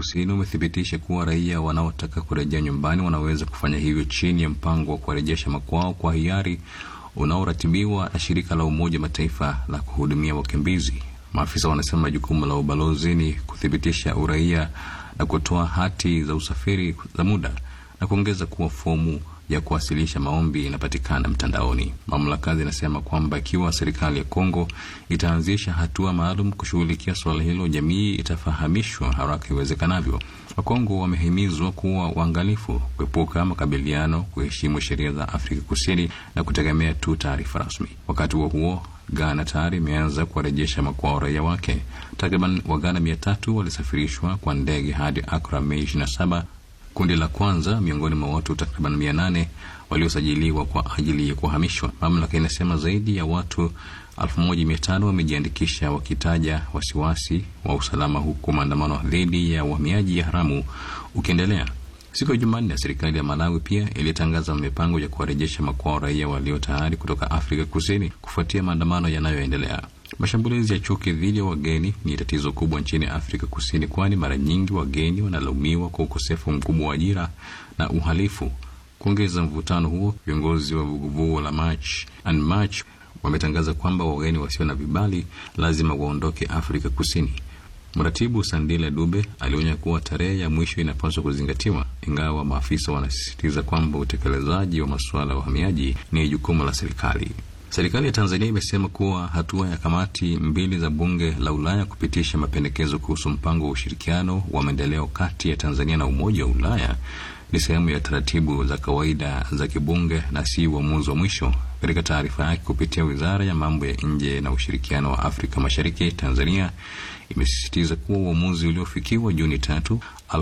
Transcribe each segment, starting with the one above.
Kusini umethibitisha kuwa raia wanaotaka kurejea nyumbani wanaweza kufanya hivyo chini ya mpango wa kuwarejesha makwao kwa hiari unaoratibiwa na shirika la Umoja Mataifa la kuhudumia wakimbizi. Maafisa wanasema jukumu la ubalozi ni kuthibitisha uraia na kutoa hati za usafiri za muda na kuongeza kuwa fomu ya kuwasilisha maombi inapatikana mtandaoni. Mamlaka zinasema kwamba ikiwa serikali ya Kongo itaanzisha hatua maalum kushughulikia suala hilo, jamii itafahamishwa haraka iwezekanavyo. Wakongo wamehimizwa kuwa waangalifu, kuepuka makabiliano, kuheshimu sheria za Afrika Kusini na kutegemea tu taarifa rasmi. Wakati huo huo, Ghana tayari imeanza kuwarejesha makwao raia wake. Takriban Waghana mia tatu walisafirishwa kwa ndege hadi Akra Mei ishirini na saba kundi la kwanza miongoni mwa watu takriban mia nane waliosajiliwa kwa ajili ya kuhamishwa. Mamlaka inasema zaidi ya watu elfu moja mia tano wamejiandikisha wakitaja wasiwasi wa usalama, huku maandamano dhidi ya uhamiaji haramu ukiendelea. Siku ya Jumanne, serikali ya Malawi pia ilitangaza mipango ya kuwarejesha makwao raia walio tayari kutoka Afrika Kusini kufuatia maandamano yanayoendelea. Mashambulizi ya chuki dhidi ya wageni ni tatizo kubwa nchini Afrika Kusini, kwani mara nyingi wageni wanalaumiwa kwa ukosefu mkubwa wa ajira na uhalifu. Kuongeza mvutano huo, viongozi wa vuguvugu la March and March wametangaza kwamba wageni wasio na vibali lazima waondoke Afrika Kusini. Mratibu Sandile Dube alionya kuwa tarehe ya mwisho inapaswa kuzingatiwa, ingawa maafisa wanasisitiza kwamba utekelezaji wa masuala ya uhamiaji ni jukumu la serikali. Serikali ya Tanzania imesema kuwa hatua ya kamati mbili za bunge la Ulaya kupitisha mapendekezo kuhusu mpango wa ushirikiano wa maendeleo kati ya Tanzania na Umoja wa Ulaya ni sehemu ya taratibu za kawaida za kibunge na si uamuzi wa mwisho. Katika taarifa yake kupitia Wizara ya Mambo ya Nje na Ushirikiano wa Afrika Mashariki, Tanzania imesisitiza kuwa uamuzi uliofikiwa Juni tatu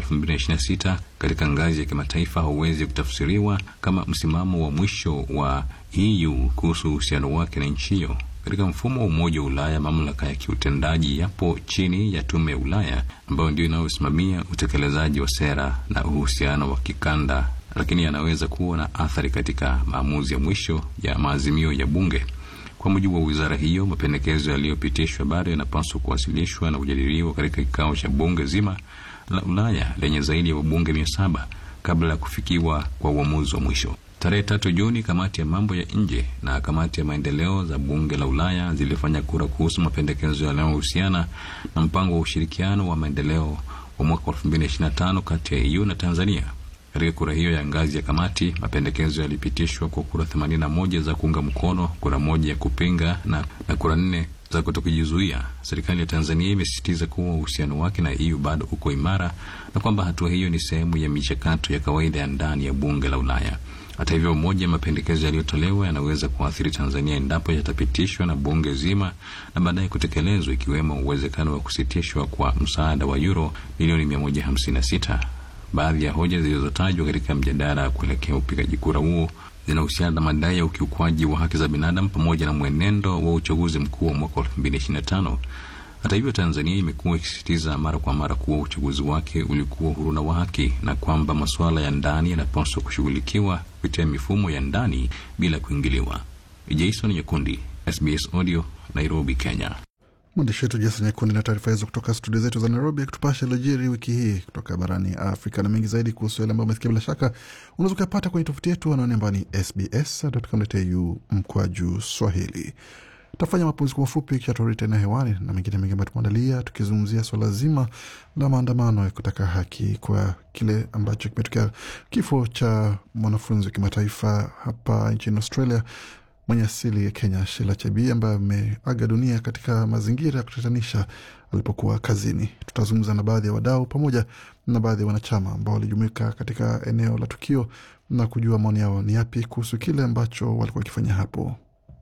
2026 katika ngazi ya kimataifa hauwezi kutafsiriwa kama msimamo wa mwisho wa EU kuhusu uhusiano wake na nchi hiyo. Katika mfumo wa Umoja wa Ulaya, mamlaka ya kiutendaji yapo chini ya Tume ya Ulaya ambayo ndio inayosimamia utekelezaji wa sera na uhusiano wa kikanda, lakini yanaweza kuwa na athari katika maamuzi ya mwisho ya maazimio ya bunge. Kwa mujibu wa wizara hiyo, mapendekezo yaliyopitishwa bado yanapaswa kuwasilishwa na kujadiliwa katika kikao cha bunge zima la Ulaya lenye zaidi ya wabunge mia saba kabla ya kufikiwa kwa uamuzi wa mwisho. Tarehe tatu Juni, kamati ya mambo ya nje na kamati ya maendeleo za bunge la Ulaya zilifanya kura kuhusu mapendekezo yanayohusiana na mpango wa ushirikiano wa maendeleo wa mwaka 2025 kati ya EU na Tanzania. Katika kura hiyo ya ngazi ya kamati, mapendekezo yalipitishwa kwa kura 81 za kuunga mkono, kura moja ya kupinga na, na kura nne za kutokujizuia. Serikali ya Tanzania imesisitiza kuwa uhusiano wake na EU bado uko imara na kwamba hatua hiyo ni sehemu ya michakato ya kawaida ya ndani ya bunge la Ulaya. Hata hivyo, moja ya mapendekezo yaliyotolewa yanaweza kuathiri Tanzania endapo yatapitishwa na bunge zima na baadaye kutekelezwa, ikiwemo uwezekano wa kusitishwa kwa msaada wa euro milioni 156. Baadhi ya hoja zilizotajwa katika mjadala kuelekea upigaji kura huo zinahusiana na madai ya ukiukwaji wa haki za binadamu pamoja na mwenendo wa uchaguzi mkuu wa mwaka 2025. Hata hivyo, Tanzania imekuwa ikisisitiza mara kwa mara kuwa uchaguzi wake ulikuwa huru na wa haki na kwamba masuala ya ndani yanapaswa kushughulikiwa kupitia mifumo ya ndani bila kuingiliwa. Jason Nyakundi, SBS Audio, Nairobi, Kenya. Mwandishi wetu Jason Nyakundi na taarifa hizo kutoka studio zetu za Nairobi, akitupasha yaliyojiri wiki hii kutoka barani Afrika na mengi zaidi kuhusu yale ambayo umesikia. Bila shaka unaweza ukapata kwenye tofuti yetu anaone ambao ni sbs.com.au mkwaju Swahili. Tafanya mapumziko mafupi kisha turudi tena hewani na mengine mengi ambayo tumeandalia, tukizungumzia swala zima la maandamano ya kutaka haki kwa kile ambacho kimetokea, kifo cha mwanafunzi wa kimataifa hapa nchini Australia mwenye asili ya Kenya, Sheila Chebii ambaye ameaga dunia katika mazingira ya kutatanisha alipokuwa kazini. Tutazungumza na baadhi ya wadau pamoja na baadhi ya wanachama ambao walijumuika katika eneo la tukio na kujua maoni yao ni yapi kuhusu kile ambacho walikuwa wakifanya hapo.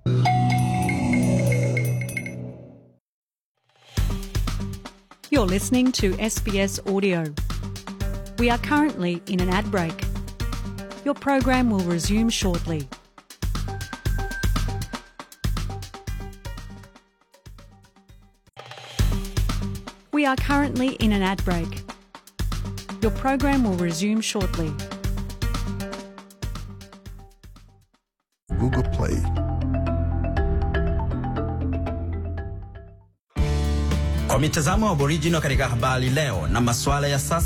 You're listening to SBS Audio. We are currently in an ad break. Your program will resume shortly. We are currently in an ad break. Your program will resume shortly. Google Play. Kwa mitazamo wa Aboriginal katika habari leo na masuala ya sasa